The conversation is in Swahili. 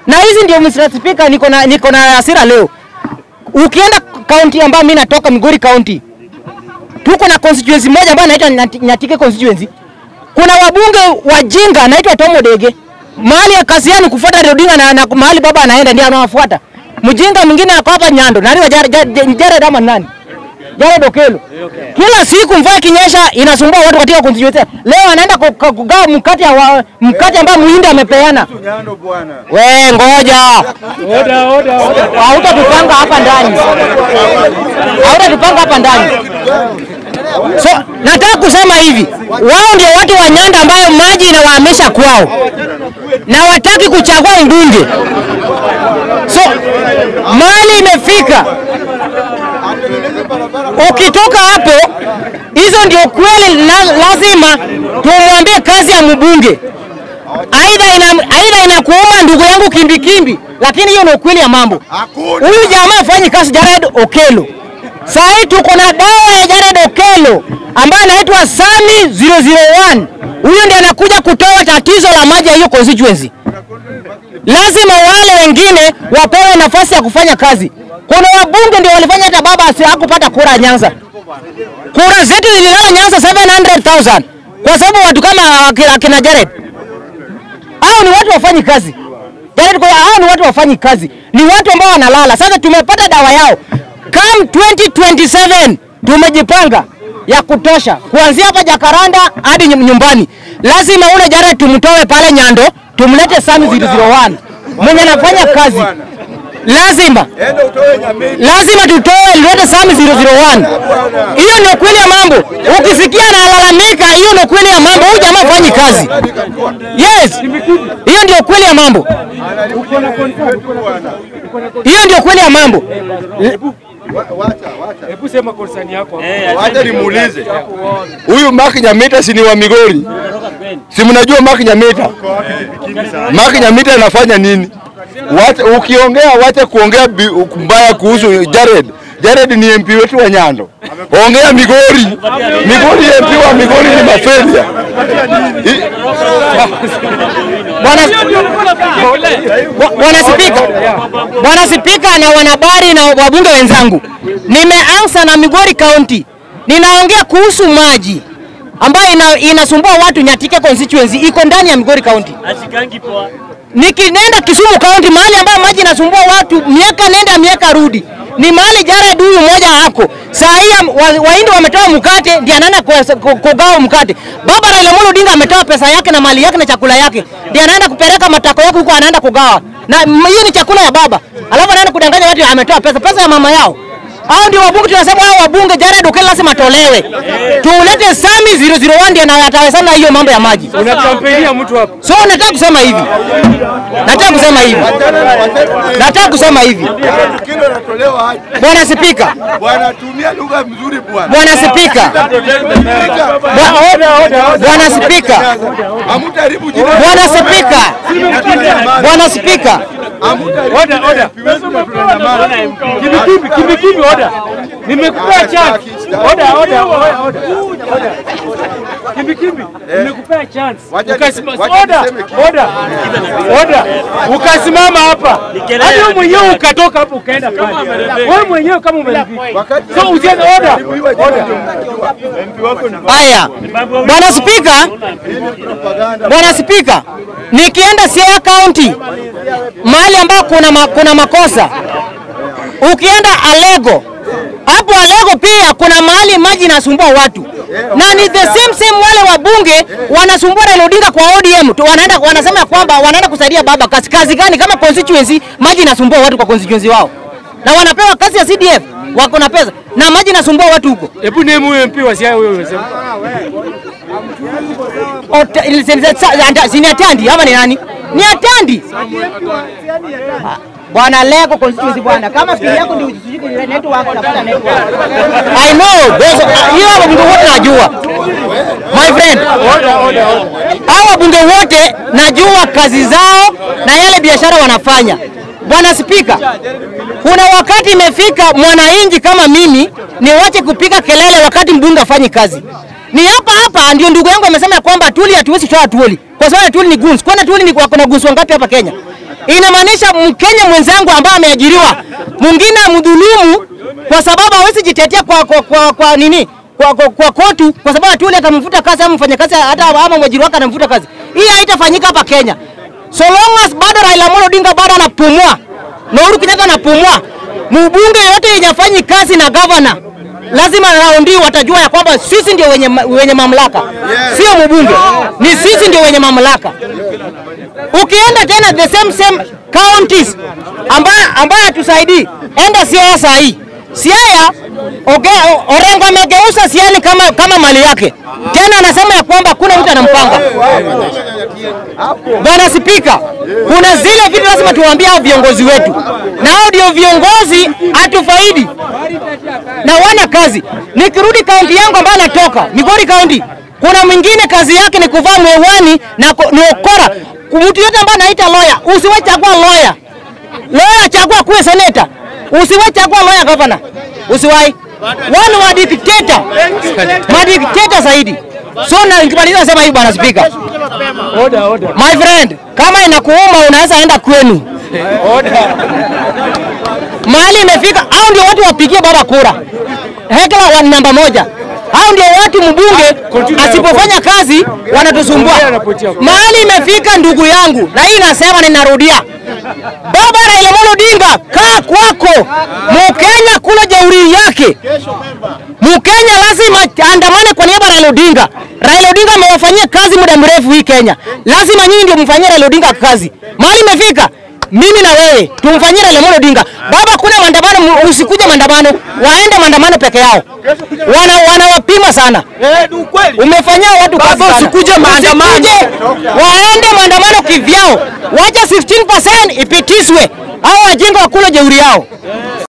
Na hizi ndio Mr. Speaker, niko na niko na hasira leo. Ukienda kaunti ambayo mimi natoka Migori County, tuko na constituency moja ambayo inaitwa Nyati- Nyatike constituency. Kuna wabunge wajinga anaitwa Tomo Dege. Mahali ya kazi yao ni kufuata Raila Odinga na, na mahali baba anaenda ndio anawafuata. Mjinga mwingine ako hapa Nyando. Nani wa Jared Jared- Jared ama nani? Jared Okelo. Kila siku mvua ikinyesha inasumbua watu katika constituency. Leo anaenda ku- ku- kugawa mkate wa mkate ambao Muhindi amepeana. Nyando bwana. We ngoja. Hautatupanga hapa ndani. Hautatupanga hapa ndani. So nataka kusema hivi, wao ndio watu wa Nyanda ambayo maji inawahamisha kwao na wataki kuchagua mbunge. So mali imefika, ukitoka hapo, hizo ndio kweli, la, lazima tumwambie kazi ya mbunge aidha ina, aidha inakuuma ndugu yangu kimbikimbi, lakini hiyo ni ukweli ya mambo. Hakuna. Huyu jamaa afanyi kazi Jared Okelo. Saa hii tuko na dawa ya Jared Okelo ambaye anaitwa Sami 001. Huyu ndiye anakuja kutoa tatizo la maji ya hiyo constituency. Lazima wale wengine wapewe nafasi ya kufanya kazi. Kuna wabunge ndio walifanya hata baba asi- hakupata kura Nyanza. Kura zetu zililala Nyanza 700,000 kwa sababu watu kama akina, akina Jared hao ni watu wafanyi kazi. Jared kwa hao ni watu wafanyi kazi, ni watu ambao wanalala. Sasa tumepata dawa yao. Come 2027 tumejipanga ya kutosha, kuanzia hapa Jakaranda hadi nyum- nyumbani. Lazima ule Jared tumtoe pale Nyando, tumlete Sami 001 mwenye anafanya kazi. Lazima Enda utoe Nyamini. lazima tutoe lete Sami 001. Hiyo ndio kweli ya mambo. Ukisikia analalamika, hiyo ndio kweli ya mambo. Huyu jamaa hafanyi kazi. Yes, hiyo ndio kweli ya mambo. Hiyo ndio kweli ya mambo. Hebu sema konsani yako. Wacha nimuulize. Huyu Mark Nyamita si ni wa Migori? Si mnajua Mark Nyamita? Mark Nyamita anafanya nini? Wacha ukiongea wacha kuongea bi- mbaya kuhusu Jared. Jared ni MP wetu wa Nyando. Ongea Migori. Migori MP wa Migori ni mafelia. I- Bwana Bwa- Bwana Spika, Bwana Spika na wanahabari na wabunge wenzangu, nimeanza na Migori County, ninaongea kuhusu maji ambayo ina, inasumbua watu Nyatike constituency iko ndani ya Migori County. Asikangi poa. Nikinenda Kisumu County, mahali ambayo maji inasumbua watu miaka nenda miaka rudi, ni mahali Jared huyu mmoja hako. Saa hii am- wa- Wahindi wametoa mkate, ndiye anaenda ku- ku- kugawa mkate. Baba Raila Amolo Odinga ametoa pesa yake na mali yake na chakula yake, ndiye anaenda kupeleka matako yake huko, anaenda kugawa, na m- hiyo ni chakula ya baba, alafu anaenda kudanganya watu ametoa pesa, pesa ya mama yao. Hao ndio wabunge tunasema, hao wabunge Jared Okello lazima atolewe, tulete Sami 001 ndiye ana- atawezana na hiyo mambo ya maji. Unakampenia mtu hapo. So nataka kusema hivi, nataka kusema hivi, nataka kusema hivi, Kilo natolewa aje? Bwana Spika, Bwana tumia lugha mzuri bwana. Bwana Spika, Bwa- Bwana Spika, Hamtaharibu jina. Bwana Spika, Bwana Spika, Oda, oda. Kimbikibi, kimbikibi, oda. Nimekupea chance. Oda, oda, oda, oda. Kimbikibi, nimekupea chance. Wacha Ukasima- nise- wacha Oda, niseme kitu. oda, oda. Ukasimama hapa. kelele Hadi wewe ya mwenyewe vijana. ukatoka hapo ukaenda pale. Wewe mwenyewe kama umeridhika. Wakati So usiende oda. Oda. haya, Bwana Spika, Bwana Spika, nikienda Siaya County mahali ambao kuna, ma, kuna makosa, ukienda Alego hapo Alego pia kuna mahali maji inasumbua watu na ni the same same, wale wabunge wanasumbua Raila Odinga kwa ODM tu, wanaenda wanasema kwamba wanaenda kusaidia baba kazi, kazi gani kama constituency maji inasumbua watu kwa constituency wao, na wanapewa kazi ya CDF wako na pesa na maji inasumbua watu huko. Hebu name huyo MP wa Siaya huyo unasema. Ota- ili- si- si- anda- si ni Atandi ama ni nani? Ni Atandi. Ah, Bwana Lego constituency bwana, kama fikiri yako ndio sijui ni network tafuta network. I know, those ah, hiyo wabunge wote najua. My friend, hao wabunge wote najua kazi zao na yale biashara wanafanya. Bwana Spika, kuna wakati imefika mwananchi kama mimi niwache kupiga kelele wakati mbunge afanyi kazi. Ni hapa hapa ndio ndugu yangu amesema ya kwamba Atuli hatuwezi toa Atuli kwa sababu Atuli ni goons. Kwani Atuli ni wako na goons wangapi hapa Kenya? inamaanisha Mkenya mwenzangu ambaye ameajiriwa, mwingine amdhulumu kwa sababu hawezi jitetea kwa, kwa, kwa, kwa nini kwa, kwa, kwa kotu kwa sababu ati yule atamfuta kazi ama mfanyakazi hata ama mwajiri wake anamfuta kazi. Hii haitafanyika hapa Kenya. So long as bado Raila Amolo Odinga bado anapumua na Uhuru Kenyatta anapumua, mbunge yote yenye afanyi kazi na governor lazima raundi watajua ya kwamba sisi ndio wenye, ma- wenye mamlaka, sio mbunge, ni sisi ndio wenye mamlaka. Ukienda tena the same same counties ambayo ambayo hatusaidii, enda Siaya saa hii. Siaya Oge- Orengo amegeuza Siaya kama, kama mali yake, tena anasema ya kwamba kuna mtu anampanga. Bwana Spika, kuna zile vitu lazima tuwaambie hao viongozi wetu, na hao ndio viongozi hatufaidi na wana kazi. Nikirudi kaunti yangu ambayo natoka Migori County, kuna mwingine kazi yake ni kuvaa mwewani na ko- ni ukora. Mtu yote ambaye anaita lawyer, usiwe chagua lawyer. Lawyer chagua kuwe seneta, usiwe chagua lawyer governor, usiwahi wale wa dictator, madikteta zaidi. So na nikimaliza sema hivi bwana spika, Order, order. my friend, kama inakuuma unaweza enda kwenu mahali imefika, au ndio watu wapigie baba kura. Hekla wa namba moja, hao ndio watu mbunge asipofanya kazi wanatusumbua. Mahali imefika, ndugu yangu, na hii nasema ninarudia, baba Raila Amolo Odinga, kaa kwako. Mkenya kula jeuri yake, Mkenya lazima andamane kwa niaba ya Raila Odinga. Raila Odinga amewafanyia kazi muda mrefu hii Kenya, lazima nyinyi ndio mfanyie Raila Odinga kazi. Mahali imefika mimi na wewe tumfanyie Raila Amolo Odinga. Baba, kuna maandamano, mu- usikuje maandamano, waende maandamano peke yao. Wana wanawapima sana. Umefanyia watu kazi sana. usikuje maandamano. Usikuje, waende maandamano kivyao, wacha 15% ipitishwe, au wajinga wakule jeuri yao.